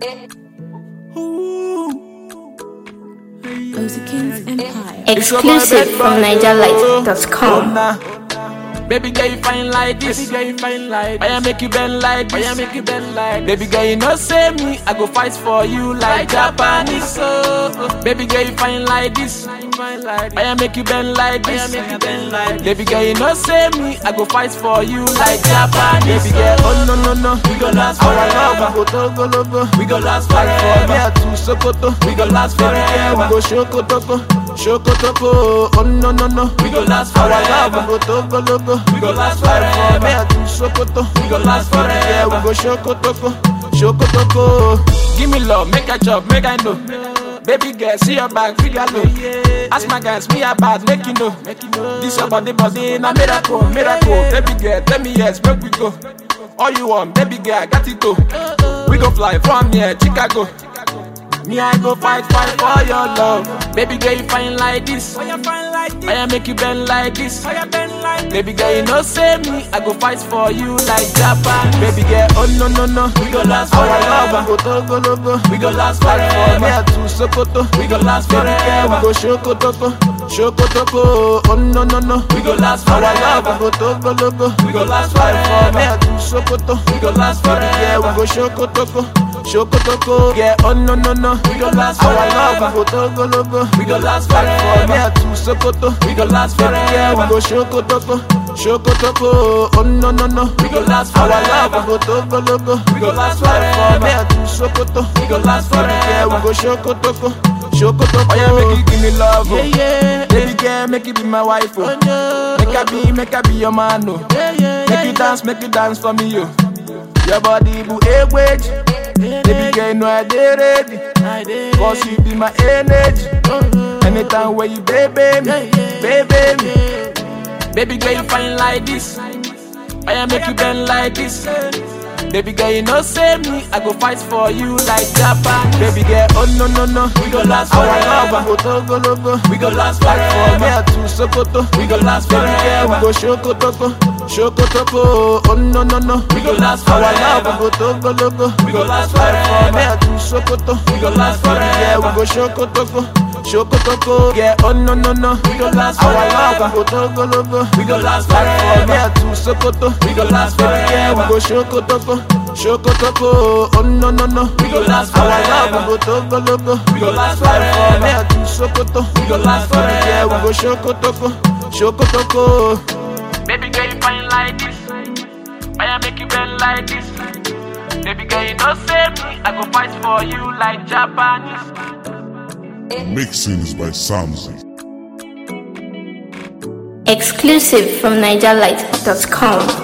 King's Empire. Exclusive from NigerLight.com. Baby girl, you fine like this. Baby girl, you fine like this. I make you bend like this. I make you bend like this. Baby girl, you know say me, I go fight for you like Japanese. So, baby girl, you fine like this. I make you bend like this. I make you bend like this. Baby girl, you know say me, I go fight for you like Japanese. Baby girl, oh no no no, we go last forever. We go togo logo, we go last forever. Me to Sokoto, we go last forever. We go Shokotoko, Shokotoko, oh no no no, we go last forever. We go togo logo, we go last forever. Me to Sokoto, we go last forever. We go Shokotoko, Shokotoko. Give me love, make a chop, make I know. Baby girl, see your back, figure low. Ask my guys, me about, make you know. This your body, body, na miracle, miracle. Baby girl, tell me yes, make we go. All you want, baby girl, I got it too. We go fly from here, Chicago. Me, I go fight, fight for your love. Baby girl, you fine like this. I make you bend like this. Baby girl, you know say me, I go fight for you like Japan. Baby girl, oh no no no, we go last forever. We go togo logo, we go last forever. Me to Sokoto, we go last forever. We go Shokotoko, Shokotoko, oh no no no, we go last forever. We go togo logo, we go last forever. Me to Sokoto, we go last forever. We go Shokotoko. Shokotoko, yeah, oh no no no, we go last forever. We go togo logo, we go last forever. Me to Sokoto, we go last forever. We go Shokotoko, Shokotoko, oh no no no, we go last forever. We go togo logo, we go last forever. Me to Sokoto, we go last forever. We go Shokotoko, Shokotoko. Oh yeah, make you give me love, oh. yeah yeah. Baby girl, make you be my wife, oh. Make her be, make her be your man, oh. Make you dance, make you dance for me, oh. Your body boo a wage. Baby girl, you know I did ready. Cause you be my energy. Anytime where you baby me, baby me. Baby girl, you fine like this. I make you bend like this. Baby girl, you know say me, I go fight for you like Japan. Baby girl, oh no no no, we go last forever. We go togo logo, we go last forever. Me to Sokoto, we go last forever. We go Shokotoko, Shokotoko, oh no no no, we go last forever. We go togo logo, we go last forever. Me to Sokoto, we go last forever. We go Shokotoko. Shokotoko, yeah, oh no no no, we go last forever. We go togo logo, we go last forever. Me to Sokoto, we go last forever. We go Shokotoko. Shokotoko, oh no no no, we go last forever. We go togo logo, we go last forever. Me to Sokoto, we go last forever. We go Shokotoko, Shokotoko. Baby girl, you fine like this. I make you bend like this. Baby girl, you know say me, I go fight for you like Japanese. Mixings by Samzi. Exclusive from NigerLight.com.